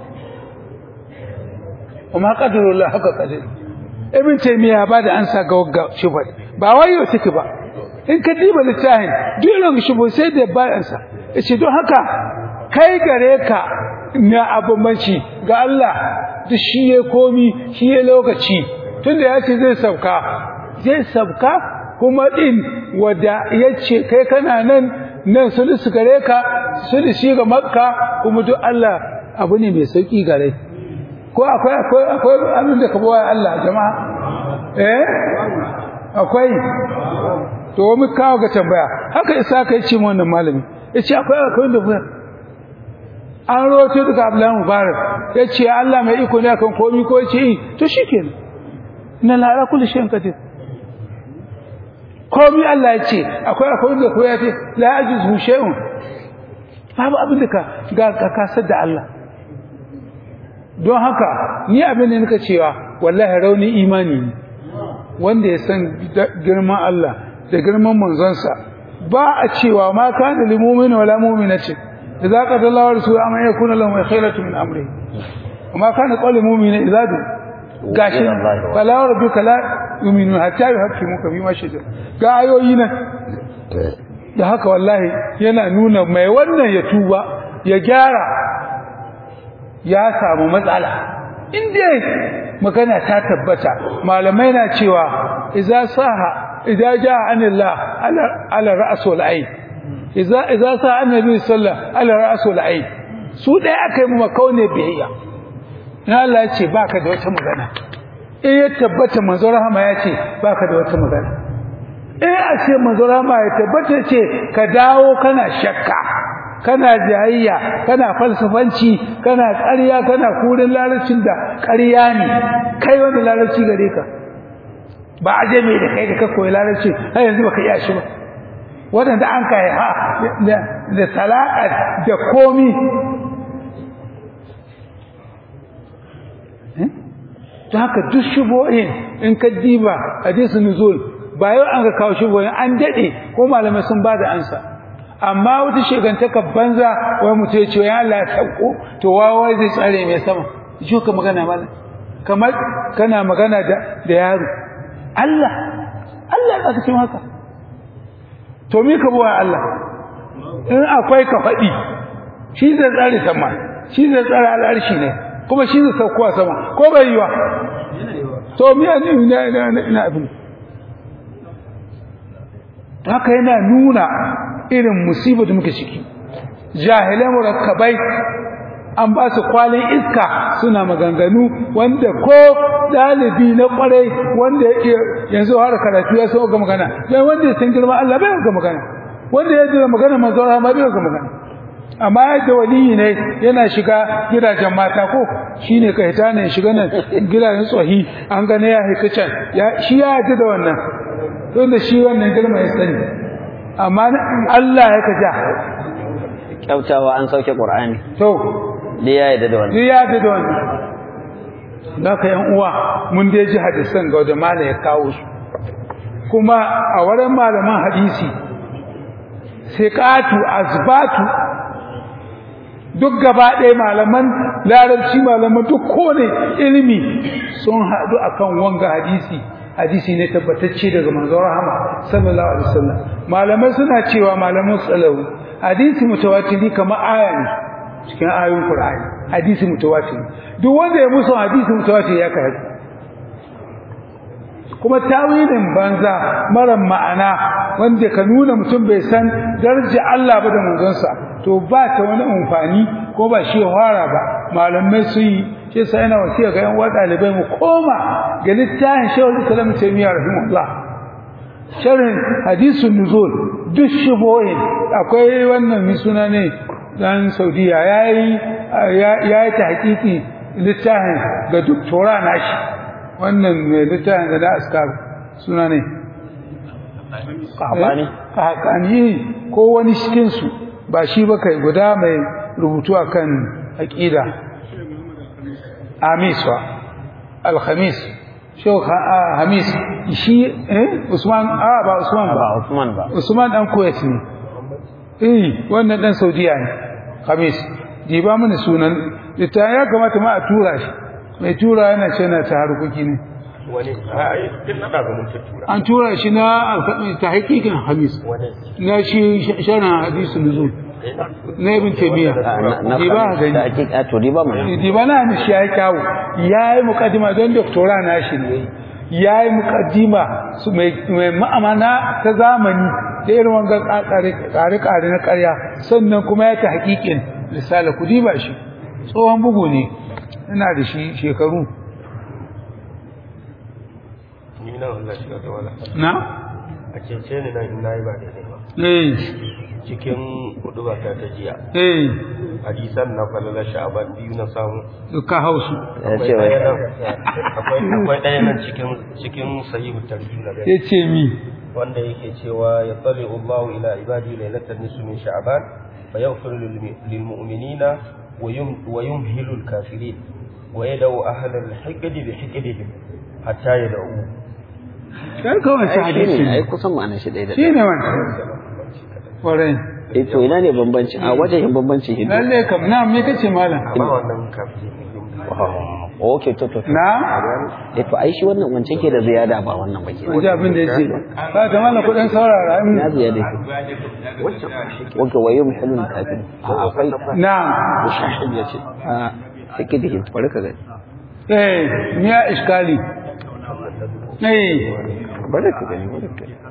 amma qadarullah haka qadir ibn taymiya ba da ansa ga wagga shubhat ba wayo take ba in ka diba littafin duk irin shubhu sai da ba ansa yace don haka kai gare ka na abumanci ga Allah duk shi ya komi shi ya lokaci tunda ya ce zai sauka zai sauka kuma din wanda yace kai kana nan nan sulusu gare ka sulusi ga makka kuma duk Allah abu ne mai sauki gare ko akwai akwai akwai abin da ka bawa Allah jama'a eh akwai to mu kawo ga tambaya haka isa kai ce mu wannan malami yace akwai akwai da ba an roto daga Abdullahi Mubarak yace Allah mai iko ne akan komai ko yace eh to shikenan inna la ala kulli shay'in qadir komai Allah yace akwai akwai da ko yace la ajizu shay'un babu abin da ka ga ka kasar da Allah don haka ni abin da nika cewa wallahi rauni imani ne wanda ya san girman Allah da girman manzonsa ba a cewa ma kana lil mu'min wala mu'minati idza qada Allahu wa rasuluhu amma yakuna lahum khayratu min amri وما كان قول المؤمن إذا دو gashi fala rabbika la yu'minu hatta yuhaqqimuka bima shajara ga ayoyi nan da haka wallahi yana nuna mai wannan ya tuba ya gyara ya samu matsala inda magana ta tabbata malamai na cewa idza saha idza jaa anillah ala ala ra'sul ayn idza idza saha annabi sallallahu ala ra'sul ayn su dai akai mu makaune biyayya na Allah ya ce baka da wata magana eh ya tabbata manzo rahama ya ce baka da wata magana eh a ce manzo rahama ya tabbata ce ka dawo kana shakka kana jayayya kana falsafanci kana ƙarya kana kurin larabcin da ƙarya ne kai wanda larabci gare ka ba aje mai da kai da ka koyi larabci har yanzu baka iya shi ba wadanda an kai ha da talaka da komi ta haka duk shubohin in ka diba hadisu nuzul ba yau an ga kawo shubohin an dade ko malamai sun ba da ansa amma wata shegantaka banza wai mutum ya ce ya Allah ya sauko to wawa zai tsare mai sama shi ka magana mana kamar kana magana da da yaro Allah Allah aka ce haka to me ka bawa Allah in akwai ka faɗi shi zai tsare sama shi zai tsare al'arshi ne kuma shi zai sauko sama ko bai yiwa to me ne ina abin haka yana nuna irin musibar da muke ciki jahilai murakkabai an ba su kwalin iska suna maganganu wanda ko dalibi na kwarai wanda yanzu har karatu ya so ga magana dan wanda ya san girma Allah bai ga magana wanda ya jira magana manzo Allah bai ga magana amma yadda waliyi ne yana shiga gidajen mata ko shine kai ta ne shiga nan gidajen tsohi an gane ya hika can ya shi ya ji da wannan to da shi wannan girma ya sani amma na Allah ya kaja kyautawa an sauke qur'ani to da ya yarda da wannan ni ya da wannan Naka yan uwa mun dai ji hadisan ga da malai ya kawo su kuma a wurin malaman hadisi siqatu azbatu duk gaba ɗaya malaman larabci malaman duk kone ilimi sun haɗu akan wanga hadisi hadisi ne tabbatacce daga manzon rahama sallallahu alaihi wasallam malamai suna cewa malaman salawu hadisi mutawatiri kamar aya ne cikin ayoyin qur'ani hadisi mutawatiri duk wanda ya musu hadisi mutawatiri ya kai kuma tawilin banza mara ma'ana wanda ka nuna mutum bai san daraja Allah ba da manzonsa to ba ta wani amfani ko ba shi fara ba malamai su yi shi sai yana wasiya ga yan ɗalibai mu koma ga littafin Shaykhul Islam Taymiyyah rahimahullah sharhin hadisun nuzul duk shubohin akwai wannan mi suna ne dan Saudiya yayi yayi tahqiqi littafin ga doktora nashi wannan mai littafin da na askar suna ne Kahbani? kahakani ko wani cikinsu ba shi ba kai guda mai rubutu a kan aƙida amis wa alhamis shau hamis shi eh usman a ba usman ba ba Usman ba usman dan kuwait ne eh wannan dan saudiya ne hamis diba mana sunan littafin ya kamata ma a tura shi mai tura yana ce na ta harkoki ne wani a duk na ɗaga mun tura an tura shi na alfaɗin ta hakikin hamis wani na shi sharan hadisu nuzul na ibn taymiya na di ba da gani hakika to di ba mana di ba na ni shi yayi kawo yayi muqaddima don doktora na shi ne yayi muqaddima su mai mai ma'amana ta zamani da irin wanga kare kare kare na ƙarya sannan kuma ya ta hakikin risala ku diba shi tsohon bugu ne ina da shi shekaru ni na Allah shiga ta wala na a cece ni nan in nayi ba daidai ba eh cikin hudu ba ta ta jiya eh hadisan na falala sha'aban biyu na samu ka hausu ya ce akwai wai ɗaya nan akwai akwai ɗaya nan cikin cikin sahihu tarjih na gani yace mi wanda yake cewa ya tsali Allahu ila ibadi lailatul nisfi min sha'ban fa yaghfiru lil lil mu'minina wa yum wa yumhilu al kafirin wa yad'u ahla al hiqdi bi hiqdihim hatta yad'u kai kawai shi ai hadisi shine ai ne kusan ma'anar shi ɗaya da shi ne wannan kwarai eh to ina ne bambanci a wajen bambanci hidu lalle kam na me kace malam amma wannan kafin oh okay to to to. na eh to ai shi wannan wancan ke da ziyada ba wannan ba ke wajen abin da yace ba ta malam kudin saurara in na ziyada ke wanka wayo muhallin kafin a akwai na mushahid ya ce a sake da ke bari ka gani eh miya iskali eh bari ka gani bari ka gani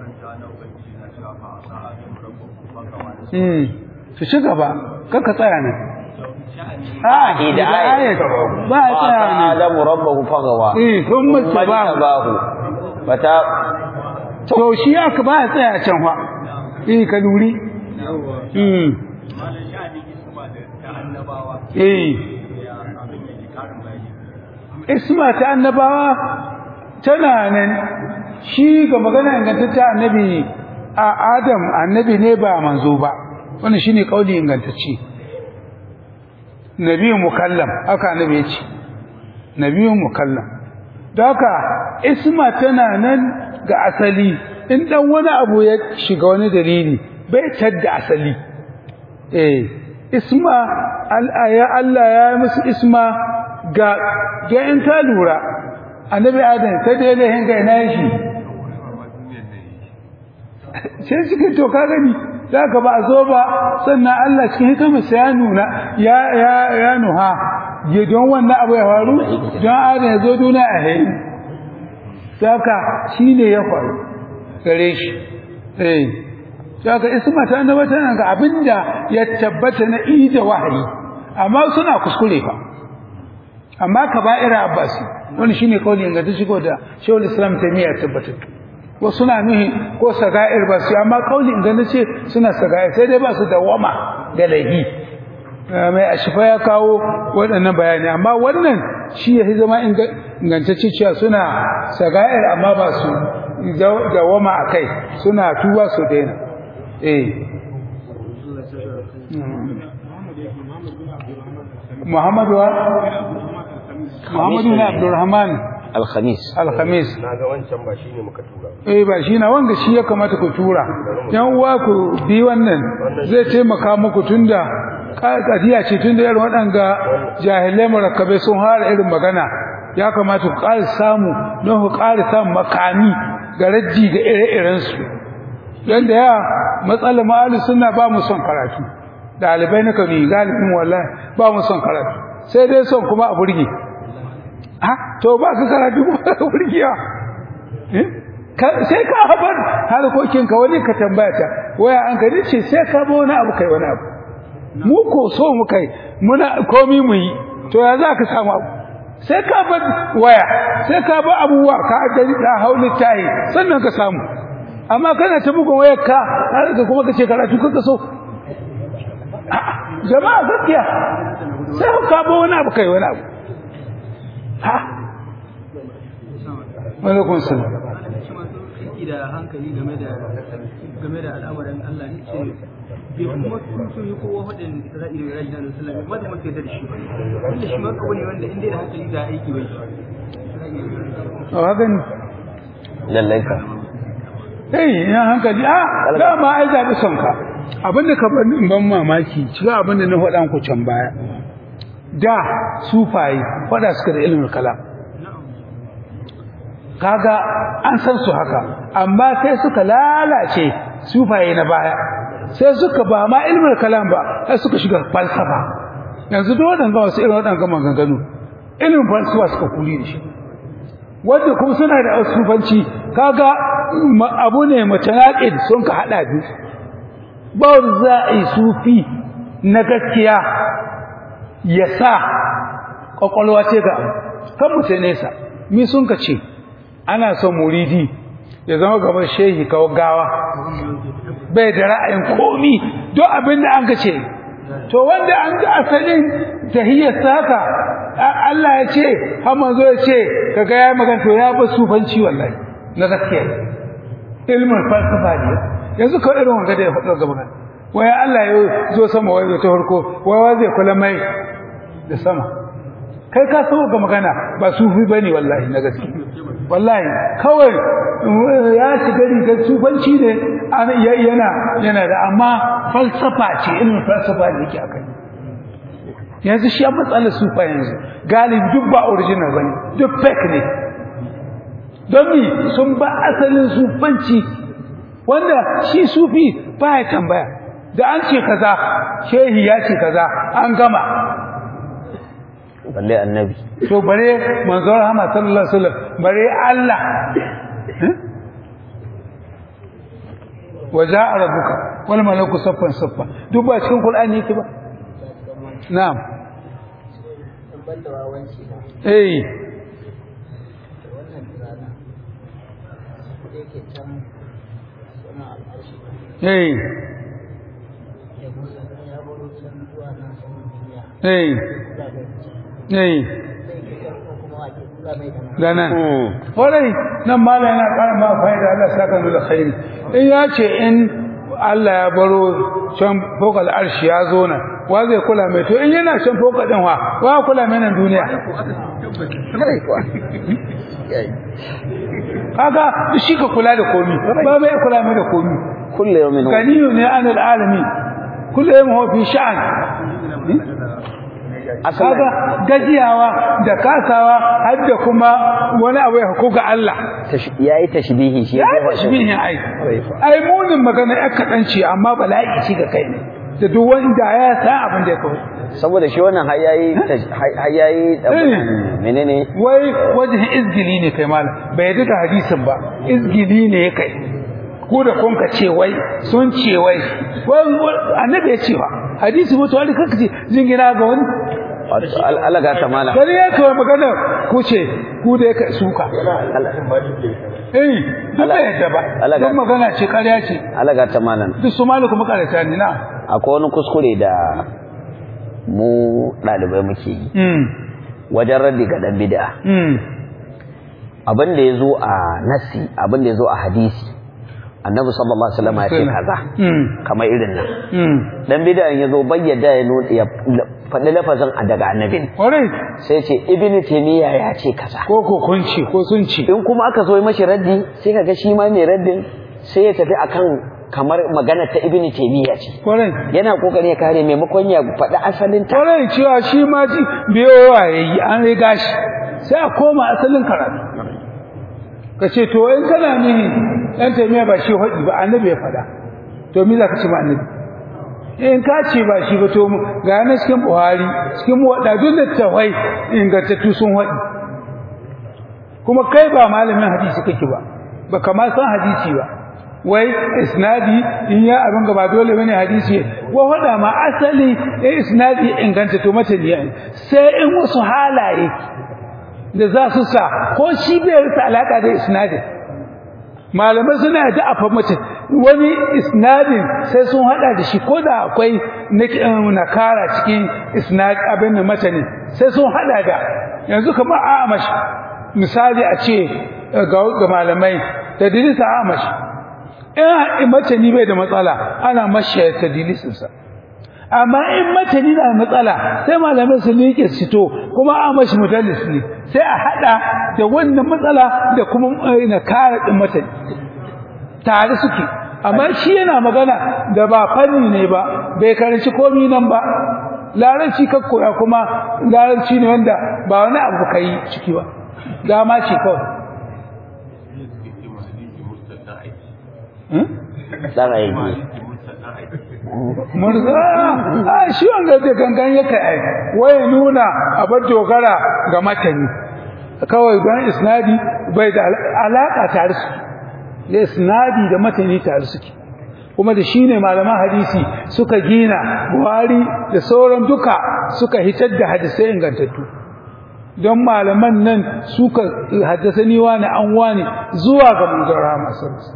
mm su ci gaba kaka tsaya nan a da ayat ba a tsaya nan adamu rabbahu fagawa eh kun mutu ba bahu bata to shi aka ba a tsaya can fa eh ka luri mm eh isma ta annabawa tana nan shi ga magana ingantacce annabi a adam annabi ne ba manzo ba wannan shine kauli ingantacce nabiyyun mukallam haka annabi ya ce nabiyyun mukallam don haka isma tana nan ga asali in dan wani abu ya shiga wani dalili bai tadda asali eh isma ya Allah ya yi musu isma ga ga in ka lura annabi adam sai da yana hinga ina shi sai suke to ka gani zaka ba a zo ba sannan Allah cikin hikimarsa ya nuna ya ya ya nuha ya don wannan abu ya faru don adam ya zo duniya a hayi saka shine ya faru gare shi eh saka isma ta annaba tana ga abinda ya tabbata na ida wahayi amma suna kuskure fa amma kaba'ira abbasi wani shine kaulin ga ta shigo da shawul islam tamiya tabbatar wasu na nuhi ko saga'ir ba su amma kaulin ga nace suna saga'ir sai dai ba su dawama da laihi mai ashifa ya kawo waɗannan bayani amma wannan shi ya zama ingantacce cewa suna saga'ir amma ba su dawama a kai suna tuba su daina eh Muhammadu wa Muhammadu na Abdulrahman alkhamis Alhamis na ga wancan ba shine muka tura eh ba shi na wanga shi ya kamata ku tura yan uwa ku bi wannan zai taimaka muku tunda kadiya ce tunda irin waɗanga jahilai murakkabai sun fara irin magana ya kamata ku ƙara samu don ku ƙara samu makami ga rajji ga ire-iren su dan da ya matsalar ma'alu suna ba mu son karatu dalibai na kanu galibin wallahi ba mu son karatu sai dai son kuma a burge ha to ba ka karatu ba burgiya eh sai ka habar harkokin ka wani ka tambaya ta waya an ka dace sai ka ba wani abu kai wani abu mu ko so mu kai muna komi mu yi to ya za ka samu abu sai ka ba waya sai ka ba abubuwa ka gani da hauli tayi sannan ka samu amma kana ta bugun wayar ka har ka kuma kace karatu kanka so jama'a gaskiya sai ka ba wani abu kai wani abu ha Alaikun salam. aiki da hankali game da game da al'amarin Allah ne ce bai kuma sun yi kowa faɗin ra'ayi da ra'ayi na sallah ba da mafi da shi ba wanda shi ma kawai ne wanda inda da hankali da aiki bai A hakan lallai ka eh ya hankali a dama ai zabi son ka abinda ka ban ban mamaki cikin abinda na faɗa ku can baya da sufaye faɗa suka da ilimin kalam kaga an san su haka amma sai suka lalace sufaye na baya sai suka ba ma ilmin kalam ba sai suka shiga falsafa yanzu duk waɗanda wasu irin waɗanda maganganu ilimin falsafa suka kuli da shi wanda kuma suna da asufanci kaga abu ne mutanaqid sun ka hada biyu ba za a yi sufi na gaskiya ya sa kwakwalwa ce ga kan mutane sa mi sun ka ce ana son muridi ya zama gaban shehi kawo gawa bai da ra'ayin komi don abin da an ka ce to wanda an ga asalin tahiyyar haka Allah ya ce har manzo ya ce kaga ya magana to ya ba sufanci wallahi na gaskiya ilmin falsafa ne yanzu kawai irin wanga da ya faɗo ga magana wai Allah ya zo sama wai ta farko wai wa zai kula mai da sama kai ka so ga magana ba sufi bane wallahi na gaskiya wallahi kawai ya shiga rigar sufanci ne yana yana da amma falsafa ce ilmin falsafa ne yake akai yanzu shi an matsalar sufa yanzu galibi duk ba original bane duk fake ne don mi sun ba asalin sufanci wanda shi sufi ba ya tambaya da an ce kaza shehi ya ce kaza an gama balle annabi to bare manzon Muhammad sallallahu alaihi wasallam bare Allah waja'a rabbuka wal malaku saffan saffa duk ba cikin Qur'ani yake ba na'am eh eh eh eh ganan kwarai nan mala yana ƙara ma fa'ida Allah saka mu da khairi in ya ce in Allah ya baro can fokal arshi ya zo nan wa zai kula mai to in yana can fokal din wa wa kula mai nan duniya kaga shi ka kula da komi ba mai kula mai da komi kullu yawmin huwa ganiyu ne anil alamin kullu yawmin huwa fi sha'an kaga gajiyawa da kasawa har da kuma wani abu ya hukuga Allah yayi tashbihi shi ya tashbihin ai ai munin magana ya kadanci amma bala'i shi ga kai ne da duk wanda ya san abin da ya kawo saboda shi wannan hayayi hayayi menene wai wajen izgili ne kai malam bai yadda da hadisin ba izgili ne kai ko da kun ka ce wai sun ce wai annabi ya ce wa hadisi mutu wani kanka ce jingina ga wani alaga ta mala gari ya kawai magana ku ce ku da ya suka eh duk da yadda ba don magana ce karya ce alaga ta mala duk su malu kuma karata ne na akwai wani kuskure da mu ɗalibai muke yi wajen raddi ga ɗan bid'a abin da yazo a nasi abin da yazo a hadisi annabi sallallahu alaihi wasallam ya ce kaza Mm. kamar irin nan Mm. dan bid'an yazo bayyada ya nuna ya faɗi lafazin a daga annabi Alright. sai ce ibnu taymiya ya ce kaza Ko ko kun ce ko sun ce. in kuma aka zo yi mashi raddi sai kaga shi ma mai raddin sai ya tafi akan kamar magana ta ibnu taymiya ce Alright. yana kokarin ya kare maimakon ya faɗi asalin ta Alright cewa shi ma ji biyowa yayi an riga shi. Sai a koma asalin karatu. Ka ce to in kana nihin ɗan taimiya ba shi haɗi ba annabi ya faɗa. To me za ka ce ma annabi? in ka ce ba shi ba to mu ga yana cikin buhari cikin waɗadun da tawai ingantattu sun haɗi kuma kai ba malamin hadisi kake ba ba kama san hadisi ba wai isnadi in ya abin gaba dole bane hadisi wa hada ma asali eh isnadi inganta to mata ne sai in wasu halaye da za su sa ko shi bai rasa alaka da isnadin malamai suna da afa mace wani isnadin sai sun hada da shi ko da akwai nakara cikin isnad abin da mata ne sai sun hada da yanzu kamar amash misali a ce ga malamai tadlisa amash in mace ni bai da matsala ana mashi tadlisinsa amma in mace ni da matsala sai malamai su miƙe su to kuma amash mudallis ne sai a hada da wannan matsala da kuma nakara din mata tare suke amma shi yana magana da ba fanni ne ba bai karanci komi nan ba larabci ka koya kuma larabci ne wanda ba wani abu kai ciki ba dama ce kawai dan aiki murza a shi wanda da gangan yake ai waye nuna abar dogara ga matani kawai don isnadi bai da alaka tare su da isnadi da matani tare suke kuma da shine malaman hadisi suka gina buhari da sauran duka suka hitar da hadisai ingantattu don malaman nan suka haddasani wani an wani zuwa ga manzon rahama sallallahu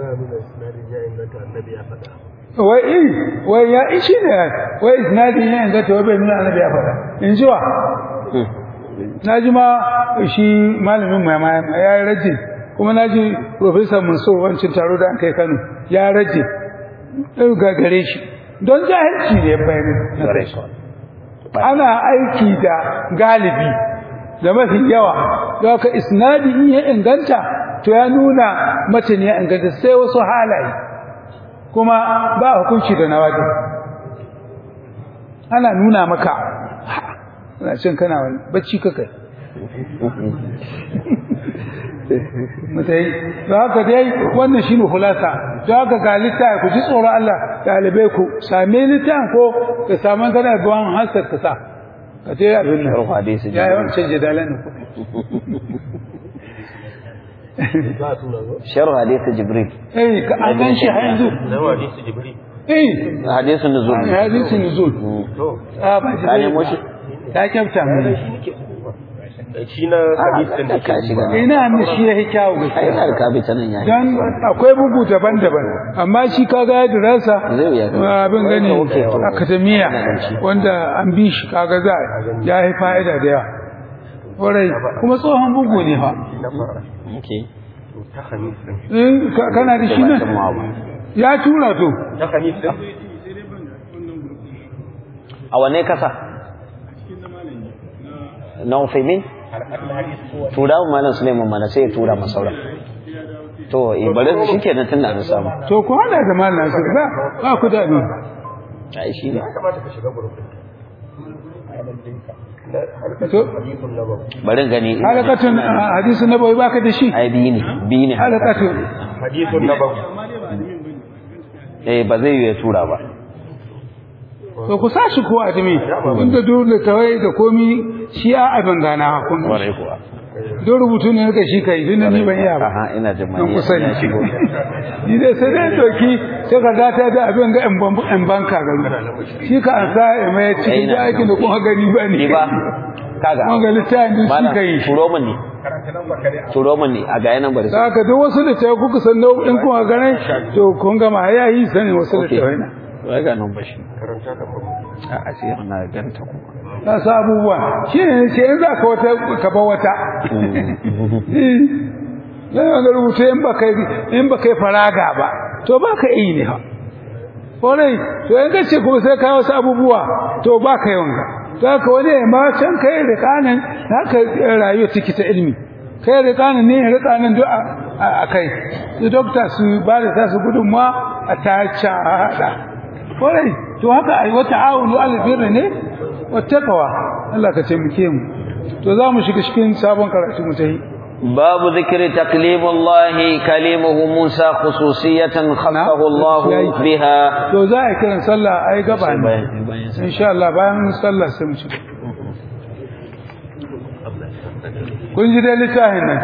wai in wai ya ishi ne wai isnadi ya inganta wai bai nuna annabi ya faɗa in ji wa na ji ma shi malamin mai ya yi rajin kuma na ji Profesa Mansur wancan taro da an kai Kano ya rage ga gare shi don jahilci ne bayan ana aiki da galibi da mafi yawa da haka isnadi in ya inganta to ya nuna mace ne ya inganta sai wasu halaye kuma ba hukunci da nawaji ana nuna maka ana cin kana wani bacci kakai mutai da haka dai wannan shine hulasa da haka ga littafi ku ji tsoron Allah dalibai ku same littafin ko ka samu kana bawan hasar ka sa ka ce abin nan Sharh hadisi ya yi wancan jadalan ku sharh hadisi jibril eh ka an gan shi har yanzu hadisi jibril eh hadisin nuzul hadisi nuzul to a ba ka nemo shi ta kyauta mu shi na hadisin da ka shiga ina ne shi ya kyawu ai gaskiya ina da kabi ta nan yayi dan akwai bugu daban-daban amma shi kaga ya dirasa Zai wuya ga- abin gani Okay, okay. akademiya wanda an bi shi kaga za ya yi fa'ida da yawa ƙwarai kuma tsohon bugu ne fa na fara okay to ta hadisin in ka- kana da shi ba nan san ma ba ya tura to ta hadisin a wanne kasa na Ufaimin tura mu malam Suleiman mana sai ya tura masa sauran to eh bari su shikenan tunda an samu to ku hada da malam Nasir ba ba ku da ni ai shi ne ya kamata ka shiga gurbin na harkar To. hadisin nabawi bari gani halakatun ah, hadisi nabawi baka da shi ai biyu ne biyu ne halakatun hadisin nabawi eh ba zai yi ya tura ba to ku sashi ko adimi inda dole tawai da komi shi a abin gana kun kwarai kuwa don rubutu ne ka shi kai tunda ni ban iya ba aha ina jin don mai kusa ne ya shigo ni dai sai dai doki sai ka data da abin ga in banka gari shi ka an sa ya mai cikin da aikin da kuma gani ba ne ni ba kaga Kun ga littafin duk shi Malam, ka yi. turo mun ne turo mun ne a ga yanan bari da haka duk wasu da tayi kuka san nau'in kuma ganin to kun gama ya yi sani wasu da Okay. tayi na wai ga nan bashi karanta ka ba a asir na ganta kuma na sa abubuwa shi ne ce in za ka wata ka ba wata yana ga rubuta in ba kai in ba kai faraga ba to ba ka yi ne ha kwarai to in kace kuma sai ka wasu abubuwa to ba ka yi wanga to haka wani ya ma can kai rikanin haka rayuwa take ta ilimi kai rikanin ne rikanin duk a kai su dokta su ba da tasu gudunmuwa a tace a haɗa kwarai to haka ai wata awunu albirri ne wata kawa Allah ka taimake mu to za mu shiga cikin sabon karatu mu ta yi باب ذكر تكليم الله كلمه موسى خصوصية خصه الله بها to za a kiran sallah ai gaba ne insha Allah bayan sallah sai mu shiga kun ji dai littafin nan